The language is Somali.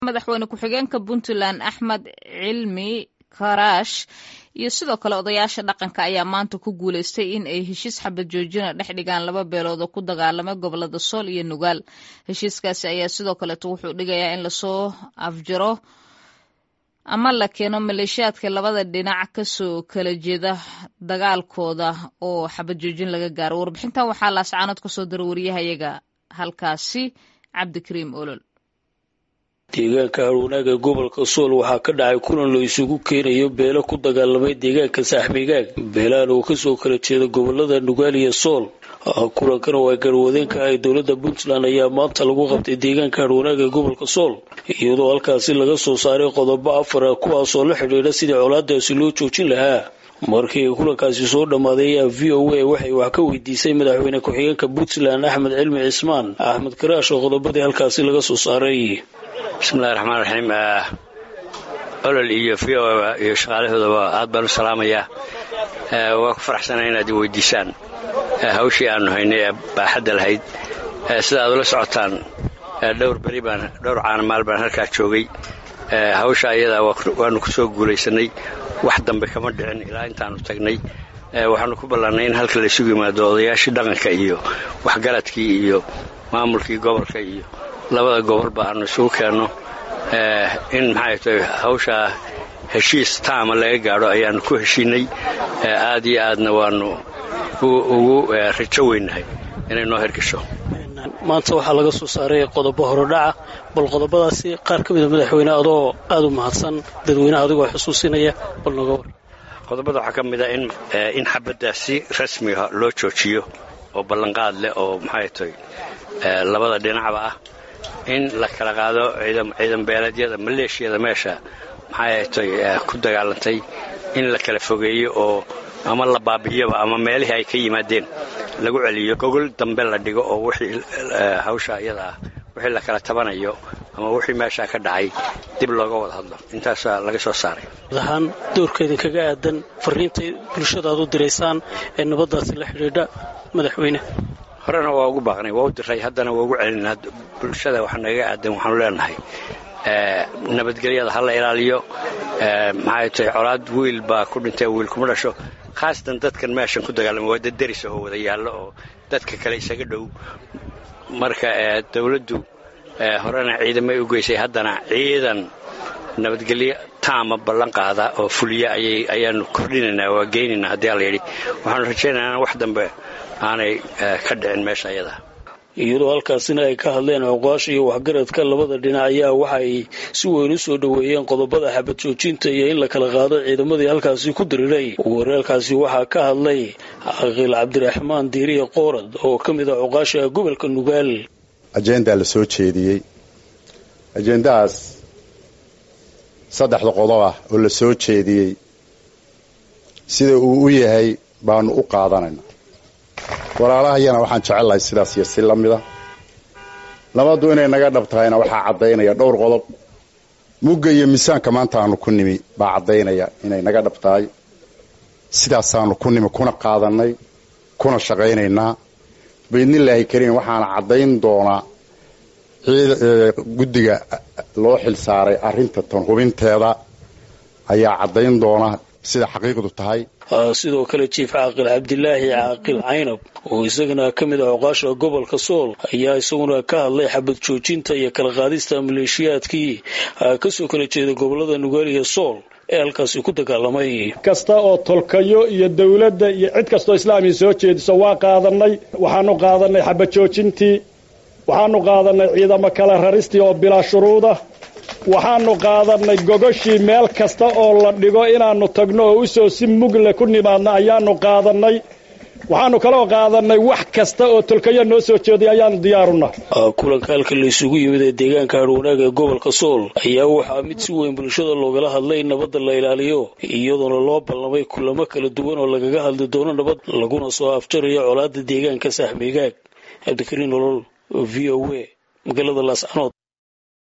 madaxweyne ku-xigeenka puntland axmed cilmi karaash iyo sidoo kale odayaasha dhaqanka ayaa maanta ku guuleystay in ay heshiis xabad joojina dhex dhigaan laba beelood oo ku dagaalamay gobolada sool iyo nugaal heshiiskaasi ayaa sidoo kaleeto wuxuu dhigayaa in lasoo afjaro ama la keeno maleeshiyaadka labada dhinac kasoo kala jeeda dagaalkooda oo xabad joojin laga gaaro warbixintan waxaa laascaanood kasoo dira wariyahayaga halkaasi cabdikariim olol deegaanka harwanaaga gobolka sool waxaa ka dhacay kulan la isugu keenayo beelo ku dagaalamay deegaanka saaxmigaag beelahan oo kasoo kala jeeda gobolada nugaal iyo sool kulankan oo ay garwadeen ka ahay dowladda puntland ayaa maanta lagu qabtay deegaanka harwanaaga gobolka sool iyadoo halkaasi laga soo saaray qodobo afara kuwaasoo la xidhiidha sidii colaadaasi loo joojin lahaa markii kulankaasi soo dhammaaday ayaa v o a waxay wax ka weydiisay madaxweyne ku-xigeenka puntland axmed cilmi cismaan axmed karaash oo qodobadii halkaasi laga soo saaray bismillahi raxmaan raxiim olol iyo v o iyo shaqaalahoodaba aad baan u salaamayaa waa ku faraxsanaa inaad i weydiisaan hawshii aanu haynay ee baaxadda lahayd sida aad ula socotaan dhowr beri baan dhowr caanamaal baan halkaa joogay hawsha ayadaa waanu ku soo guulaysanay wax dambe kama dhicin ilaa intaanu tagnay waxaanu ku ballaannay in halka laysugu yimaado odayaashii dhaqanka iyo waxgaradkii iyo maamulkii gobolka iyo labada gobolba aanu isugu keenno in maxay tahay hawshaa heshiis taama laga gaadho ayaannu ku heshiinay aad iyo aadna waannu ugu rajo weynahay inay noo hirgasho maanta waxaa laga soo saaray qodobo horodhaca bal qodobadaasi qaar ka mida madaxweyne adoo aad u mahadsan dadweynaha adigoo xusuusinaya bal nooga war qodobada waxaa ka mid a in xabadda si rasmiga loo joojiyo oo ballanqaad leh oo maxay tahay labada dhinacba ah in la kala qaado ciidan beeleedyada maleeshiyada meesha maxay tay ku dagaalantay in la kala fogeeyo oo ama la baabi'iyoba ama meelihii ay ka yimaadeen lagu celiyo gogol dambe la dhigo oo wixii hawsha iyada ah wixii la kala tabanayo ama wixii meeshaa ka dhacay dib looga wada hadlo intaasaa laga soo saaray ahaan doorkeedin kaga aadan fariintay bulshada aad u diraysaan ee nabaddaasi la xidhiidha madaxweyne horena waa ugu baaqnay waa u diray haddana waa ugu celinaa bulshada waxa nagaga aadan waxaanu leenahay nabadgelyada ha la ilaaliyo maxay tahay colaad wiil baa ku dhintay wiil kuma dhasho khaasatan dadkan meeshan ku dagaalama waa dad deris oo wada yaallo oo dadka kale isaga dhow marka dawladdu horena ciidamay u geysay haddana ciidan nabadgelyo taama ballan qaada oo fuliya ayaanu kordhinaynaa waa geynaynaa haddii alla yidhi waxaanu rajaynaynaa wax dambe aanay ka dhicin meesha ayada iyadoo halkaasina ay ka hadleen cuqaasha iyo waxgaradka labada dhinac ayaa waxa ay si weyn u soo dhoweeyeen qodobada xabad joojinta iyo in la kala qaado ciidamadii halkaasi ku diriray weerarkaasi waxaa ka hadlay caqiil cabdiraxmaan diiriye qoorad oo ka mid ah cuqaasha gobolka nugaal ajendaa la soo jeediyey ajendahaas saddexda qodob ah oo la soo jeediyey sida uu u yahay baanu u qaadanayna walaalahayana waxaan jecellahay sidaas iyo si la mida nabaddu inay naga dhab tahayna waxaa caddaynaya dhowr qodob mugga iyo miisaanka maanta aanu ku nimi baa caddaynaya inay naga dhab tahay sidaasaanu ku nimi kuna qaadannay kuna shaqaynaynaa baydnillaahi kariim waxaana caddayn doonaa guddiga loo xil saaray arrinta tan hubinteeda ayaa caddayn doona sida xaqiiqdu tahay sidoo kale jiif caaqil cabdilaahi caaqil caynab oo isagana ka mid ah cuqaasha gobolka sool ayaa isaguna ka hadlay xabad joojinta iyo kala qaadista maleeshiyaadkii kasoo kala jeeda gobolada nugaal iyo sool ee halkaasi ku dagaalamay kasta oo tolkayo iyo dawladda iyo cid kastoo islaamiya soo jeediso waa qaadannay waxaanu qaadannay xabad joojintii waxaanu qaadannay ciidamo kala raristii oo bilaa shuruuda waxaanu qaadannay gogoshii meel kasta oo la dhigo inaannu tagno oo usoo si mugle ku nimaadna ayaannu qaadannay waxaanu kaloo qaadannay wax kasta oo tolkayo noo soo jeeday ayaanu diyaaruna kulanka halka la isugu yimid ee deegaanka harwanaaga ee gobolka sool ayaa waxaa mid si weyn bulshada loogala hadlay in nabadda la ilaaliyo iyadoona loo ballamay kulamo kala duwan oo lagaga hadli doono nabad laguna soo afjarayo colaada deegaanka saaxmigaag cabdikariin olol v o a magaalada laascanood